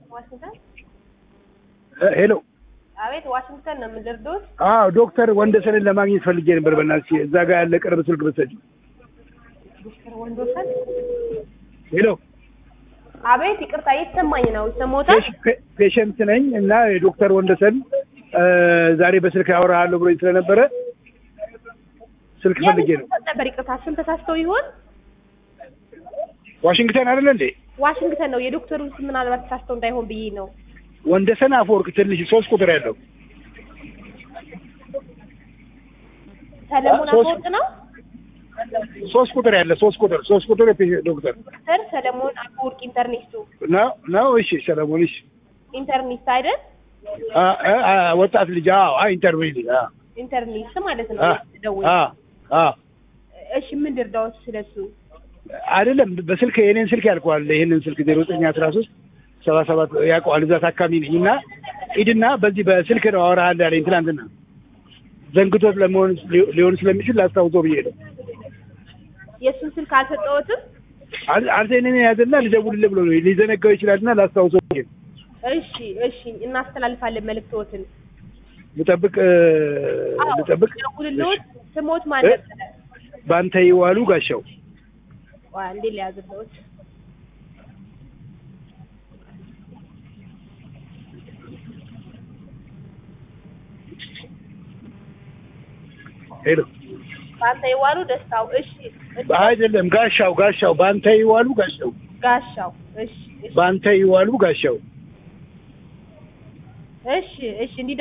ዋሽንግተን ሄሎ አቤት፣ ዋሽንግተን ነው የምንደርዶት። አዎ ዶክተር ወንደሰንን ለማግኘት ፈልጌ ነበር። በእናትሽ እዛ ጋር ያለ ቅርብ ስልክ ብትሰጪ። ዶክተር ወንዶሰን ሄሎ አቤት፣ ይቅርታ እየተሰማኝ ነው። ይሰማዎታል? ፔሸንት ነኝ እና የዶክተር ወንደሰን እ ዛሬ በስልክ ያወራሃለሁ ብሎኝ ስለነበረ ስልክ ፈልጌ ነው። የምን ነበር? ይቅርታ ስም ተሳስተው ይሆን? ዋሽንግተን አይደለ እንዴ? ዋሽንግተን ነው። የዶክተሩን ስም ምናልባት ተሳስተው እንዳይሆን ብዬ ነው። ወንደሰን አፈወርቅ ትንሽ ሶስት ቁጥር ያለው ሰለሞን ሶስት- አፈወርቅ ነው። ሶስት ቁጥር ያለ ሶስት ቁጥር ሶስት ቁጥር የፔ- ዶክተር ዶክተር ሰለሞን አፈወርቅ ኢንተርኔስቱ ነው ነው። እሺ ሰለሞን እሺ ኢንተርኔስት አይደል? አ አ አ ወጣት ልጅ አዎ አይ ኢንተርቪው ልጅ አ ኢንተርኔስት ማለት ነው። አ ደውል። አ አ እሺ ምን ልርዳዎት ስለሱ? አይደለም በስልክ የኔን ስልክ ያልከዋል። ይሄንን ስልክ ዜሮ ዘጠኝ አስራ ሶስት ሰባ ሰባት ያውቀዋል። እዛ ታካሚ ነኝ እና ሂድና በዚህ በስልክ ነው አወራሃለሁ ያለኝ ትናንትና። ዘንግቶት ለመሆን ሊሆን ስለሚችል ላስታውሰው ብዬ ነው። የእሱን ስልክ አልሰጠዎትም? አል- አንተ እኔን ያዘና ልደውልልህ ብሎ ነው ሊዘነጋው ይችላልና ላስታውሰው ብዬ ነው። እሺ እሺ፣ እናስተላልፋለን መልእክቶትን። ልጠብቅ እ፣ ልጠብቅ ደውልልዎት። ስሞት ማን እ? ነበረ? በአንተ ይዋሉ ጋሻው ዋ እንዴ ሊያዝልዎት ሄሎ በአንተ የዋሉ ደስታው። እሺ እሺ፣ አይደለም ጋሻው ጋሻው በአንተ ይዋሉ ጋሻው ጋሻው። እሺ እሺ በአንተ ይዋሉ ጋሻው እሺ እሺ እንዲህ